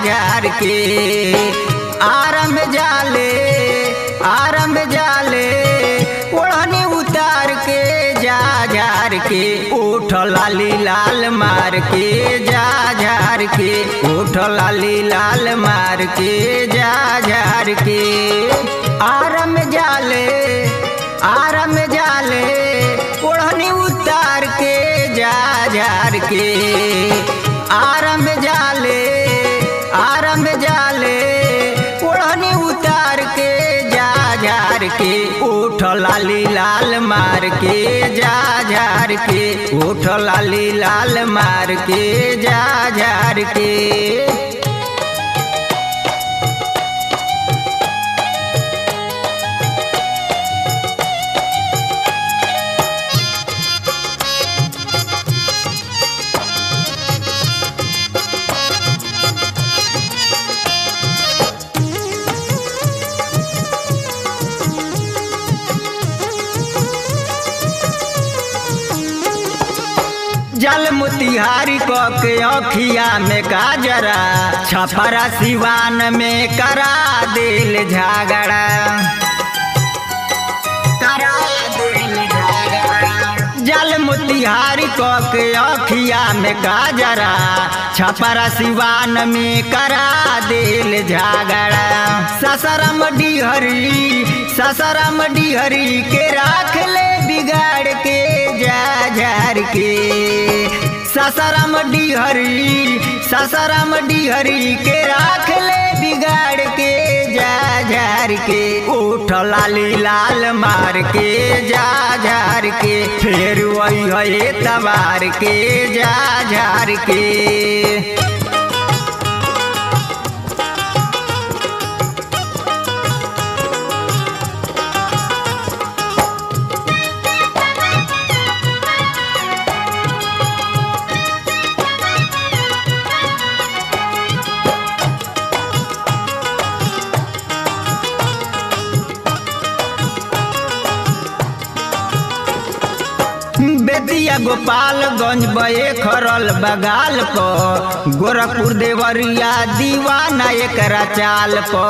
झार के आरम जाले आरम जाले ओढ़नी उतार के जा झार के उठ लाली लाल मार के जा झार के उठ लाली लाल मार के जा झार के आरम जाले आरम जाले ओढ़नी उतार के जा झार के आरम जाले आरम जाले ओढ़नी उतार के जा झार के उठ लाली लाल मार के जा झार के उठ लाली लाल मार के जा झार के जल मोतिहारी क के अखिया में काजरा छपरा सिवान में करा दिल झगड़ा करा दिल झगड़ा जल मोतिहारी क के अखिया में काजरा छपरा सिवान में करा दिल झगड़ा ससरम डिहरी ससरम डिहरी के राख ले बिगाड़ के जा झार के ससरम डिहरी ससरम डिहरी के राख ले बिगाड़ के जा झार के उठ लाली लाल मार के जा झार के फिर वही है तबार के जा झार के बेतिया गोपालगंज बे खरल बगाल प गोरखपुर देवरिया दीवाना एकरा चाल प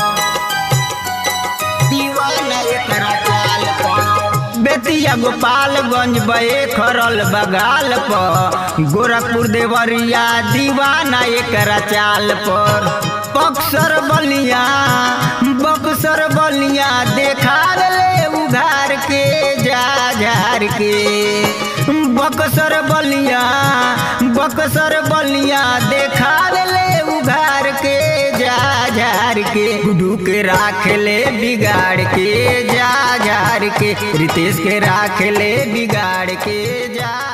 दीवाना एकरा चाल प बेतिया गोपालगंज बे खरल बगाल प गोरखपुर देवरिया दीवाना एकरा चाल पर बक्सर बलिया बक्सर बलिया देखा ले उघार के जा झार के बक्सर बलिया बक्सर बलिया देखा ले उघार के जा झार के गुडू के राख ले बिगाड़ के जा झार के रितेश के राख ले बिगाड़ के जा